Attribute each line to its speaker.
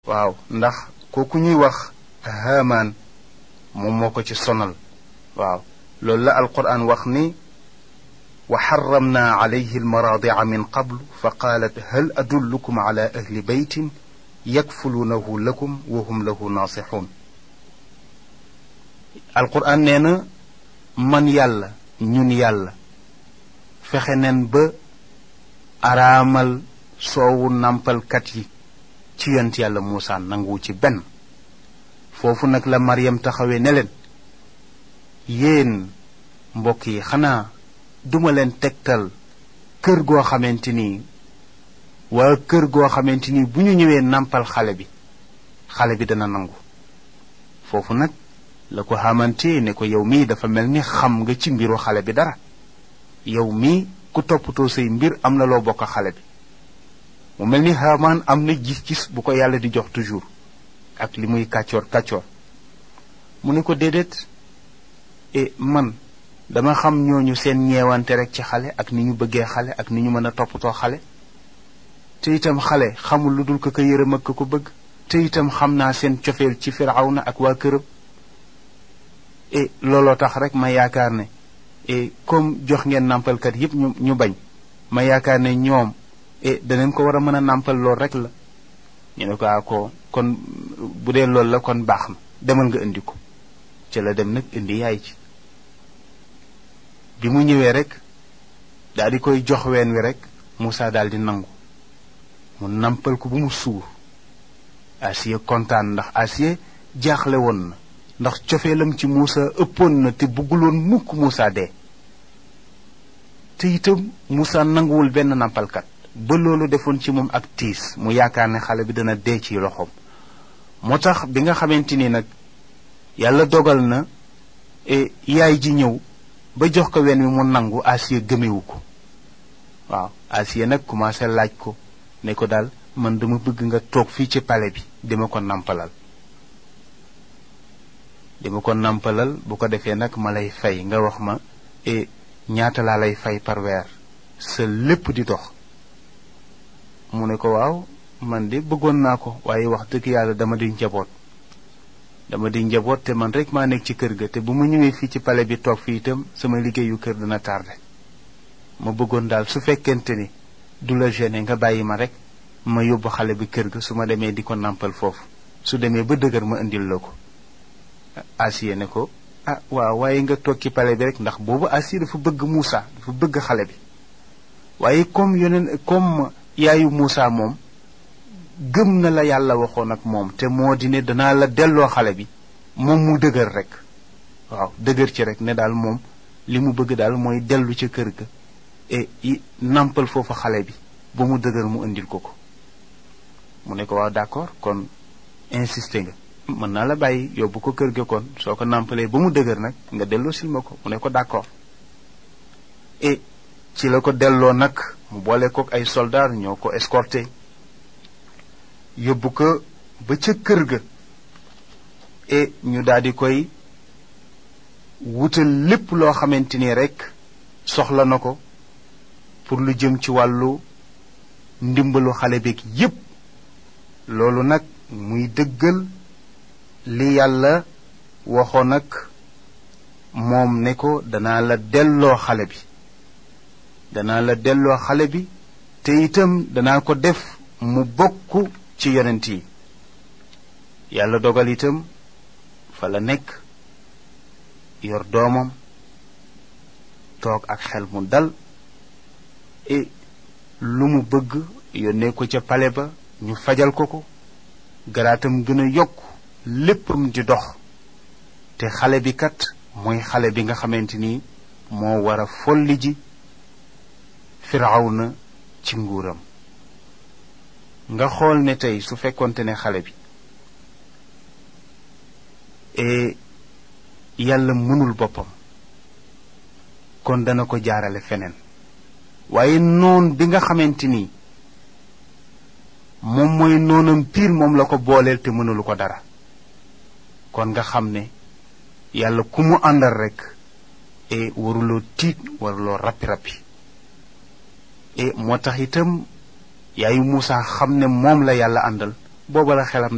Speaker 1: waaw ndax kooku ñuy wax haamaan moom moo ko ci sonal waaw loolu la alquran wax ni wa xaramna alayhi almaraadica min qablu fa qaalat hal adullukum ala ahli beytin yakfuluunahu lakum wa hum lahu naasixuun alquran nee na man yàlla ñun yàlla fexe nen ba araamal soowu nàmpalkat yi ci yont yàlla Muusa nanguwu ci benn foofu nag la Maryam taxawee ne leen yéen mbokk yi xanaa duma leen tegtal kër goo xamante ni waa kër goo xamante ni bu ñu ñëwee nàmpal xale bi xale bi dana nangu foofu nag la ko xamante ne ko yow mii dafa mel ni xam nga ci mbiru xale bi dara yow mii ku toppatoo say mbir am na loo bokk xale bi mu mel ni Haamaan am na gis-gis bu ko yàlla di jox toujours ak li muy kàccoor kàccoor mu ne ko déedéet e man dama xam ñooñu seen ñeewante rek ci xale ak ni ñu bëggee xale ak ni ñu mën a toppatoo xale te itam xale xamul lu dul ko ko yërëm ak ko bëgg te itam xam naa seen cofeel ci Firawna ak waa këram e looloo tax rek ma yaakaar ne e comme jox ngeen nàmpalkat yépp ñu ñu bañ ma yaakaar ne ñoom e danañ ko war a mën a nàmpal lool rek la ñu ne ko a ko kon bu dee loolu la kon baax na demal nga indi ko ci la dem nag indi yaay ci bi mu ñëwee rek daal di koy jox ween wi rek Moussa daal di nangu mu nampal ko bu mu suur Asiye kontaan ndax Asiye jaaxle woon na ndax cofeelam ci Moussa ëppoon na te bëgguloon mukk Moussa dee te itam Moussa nanguwul benn nampalkat ba loolu defoon ci moom ak tiis mu yaakaar ne xale bi dana dee ci loxoom moo tax bi nga xamante ni nag yàlla dogal na yaay ji ñëw ba jox ko wen wi mu nangu Asiye gëmewu ko waaw Asiye nag commencé laaj ko ne ko daal man dama bëgg nga toog fii ci palais bi dima ko nampalal dima ko nampalal bu ko defee nag ma lay fay nga wax ma e ñaata laa lay fay par weer sa lépp di dox mu ne ko waaw man de bëggoon naa ko waaye wax dëgg yàlla dama di njaboot dama di njaboot te man rek maa nekk ci kër ga te bu ma ñëwee fii ci palais bi toog fii itam sama liggéeyu kër dana tardé ma bëggoon daal su fekkente ni du la gêné nga bàyyi ma rek ma yóbbu xale bi kër ga su ma demee di ko nàmpal foofu su demee ba dëgër ma indil la ko Asiye ne ko ah waaw waaye nga toog ci palais bi rek ndax boobu Asiye dafa bëgg Moussa dafa bëgg xale bi waaye comme yeneen comme yaayu Moussa moom gëm na la yàlla waxoon ak moom te moo di ne danaa la delloo xale bi moom mu dëgër rek waaw dëgër ci rek ne daal moom li mu bëgg daal mooy dellu ca kër ga et nampal foofu xale bi ba mu dëgër mu indil ko ko mu ne ko waaw d'accord kon insisté nga mën naa la bàyyi yóbbu ko kër ga kon soo ko nampalee ba mu dëgër nag nga delloo sil ma ko mu ne ko d'accord et ci la ko delloo nag mu boole kook ay soldats ñoo ko escorté yóbbu ko ba ca kër ga et ñu daal di koy wutal lépp loo xamante ni rek soxla na ko pour lu jëm ci wàllu ndimbalu xale beeg yépp loolu nag muy dëggal li yàlla waxoon ak moom ne ko danaa la delloo xale bi danaa la delloo xale bi te itam danaa ko def mu bokk ci yonent yi yàlla dogal itam fa la nekk yor doomam toog ak xel mu dal e lu mu bëgg yónnee ko ca pale ba ñu fajal ko ko garaatam gën a yokk léppam di dox te xale bi kat mooy xale bi nga xamante ni moo war a folli ji firawna ci nguuram nga xool ne tey su fekkonte ne xale bi e yàlla mënul boppam kon dana ko jaarale feneen waaye noon bi nga xamante ni moom mooy noonam piir moom la ko booleel te mënulu ko dara kon nga xam ne yàlla ku mu àndal rek e waruloo tiit waruloo rappi-rappi e moo tax itam yaayu Muusa xam ne moom la yàlla àndal booba la xelam